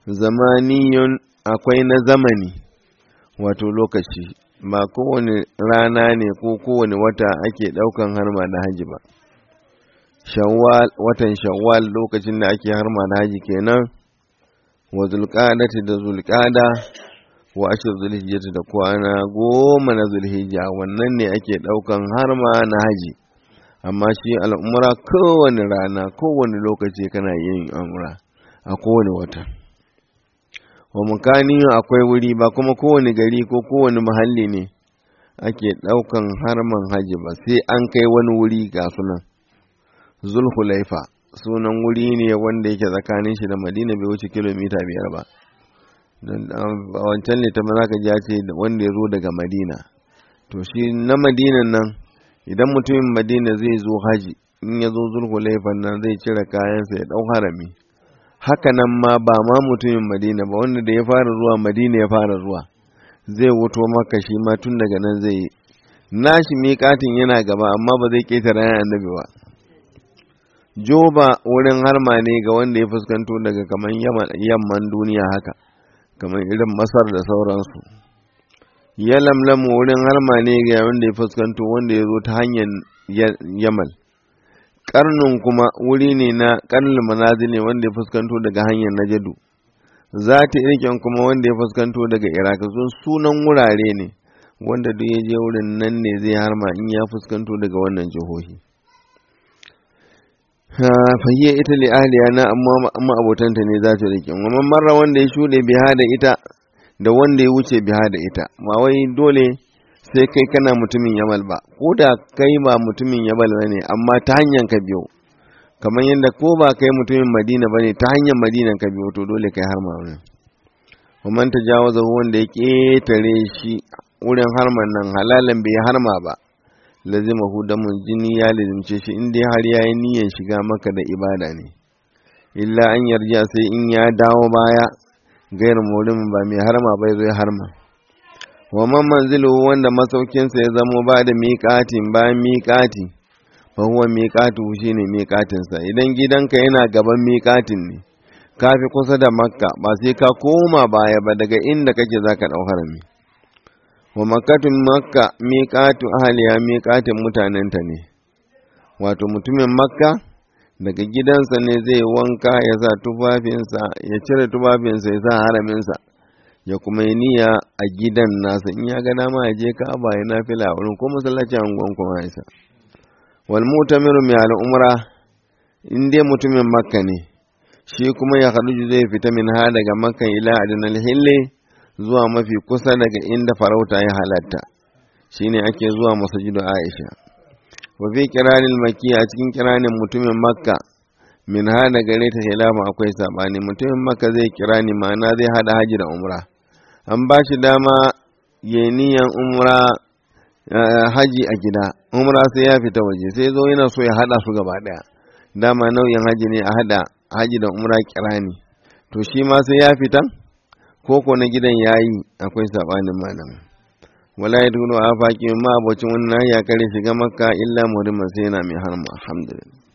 zamaniyun akwai na zamani wato lokaci ba kowane rana ne ko kowane wata ake ɗaukan harma na haji ba shawwal watan shawwal lokacin da ake harma na haji kenan wa zulqadati da zulqada wa ashir zulhijjati da kwana goma na zulhijja wannan ne ake ɗaukan harma na haji amma shi al'umra kowane rana kowane lokaci kana yin umra a kowane wata wa mukaniyu akwai wuri ba kuma kowane gari ko kowane muhalli ne ake ɗaukan harman haji ba sai an kai wani wuri ga sunan zulhulaifa sunan wuri ne wanda yake tsakanin shi da madina bai wuce kilomita biyar ba a wancan littafin za ka ji ce wanda ya zo daga madina to shi na madinan nan idan mutumin madina zai zo haji in ya zo zulhulaifan nan zai cire kayansa ya ɗau harami haka nan ma ba ma mutumin madina ba wanda da ya fara zuwa madina ya fara zuwa zai wuto maka shi ma tun daga nan zai yi nashi miƙatin yana gaba amma ba zai ƙetare yana annabi ba joba wurin harma ne ga wanda ya fuskanto daga kamar yamman duniya haka kamar irin masar da sauransu ya lamlamu wurin harma ne ga wanda ya fuskanto wanda ya zo ta hanyar yamal karnin kuma wuri ne na karnin manazili wanda ya fuskanto daga hanyar najadu za ta irken kuma wanda ya fuskanto daga iraq sun sunan wurare ne wanda duk ya je wurin nan ne zai harma in ya fuskanto daga wannan jihohi fahiyar ita li ahliya na amma abotanta ne za ta rike amma marra wanda ya shuɗe biha da ita da wanda ya wuce biha da ita ma wai dole sai kai kana mutumin yamal ba ko da kai ba mutumin yamal ba ne amma ta hanyar ka biyo kamar yadda ko ba kai mutumin madina ba ne ta hanyar madina ka biyo to dole kai har wani kuma ta jawaza wanda ya ƙetare shi wurin harman nan halalan bai harma ba lazima hu damun jini ya lazimce shi in dai har yayi niyyar shiga maka da ibada ne illa an yarja sai in ya dawo baya gairu mulimin ba mai harma bai zo ya harma wa man manzilu wanda masaukinsa ya zamo ba da miƙatin bayan miƙati fa huwa miƙatu shine miƙatinsa idan gidanka yana gaban miƙatin ne ka fi kusa da makka ba sai ka koma baya ba daga inda kake zaka ɗau harami wa makkatun makka miƙatu ahliya miƙatin mutanenta ne wato mutumin makka daga gidansa ne zai wanka ya sa tufafinsa ya cire tufafinsa ya sa haraminsa ya kuma yi niyya a gidan nasa in ya ga dama ya je ka'aba ya nafila a wurin ko masallaci a unguwan kuma isa wal mutamiru mai al'umra in dai mutumin makka ne shi kuma ya haɗu zai fita min ha daga makka ila adinal hille zuwa mafi kusa daga inda farauta ya halatta shine ake zuwa masajidu aisha wa fi kiranin maki a cikin kiranin mutumin makka min ha da gare ta hilafa akwai sabani mutumin makka zai kira ni ma'ana zai hada haji da umra an ba shi dama ya niyan umra haji a gida umra sai ya fita waje sai zo yana so ya hada su gaba daya dama nau'in haji ne a hada haji da umra kirani to shi ma sai ya fita koko na gidan yayi akwai sabanin malam wala ya dunu a faƙi ma abocin wannan ya kare shiga makka illa muriman sai yana mai harma alhamdulillah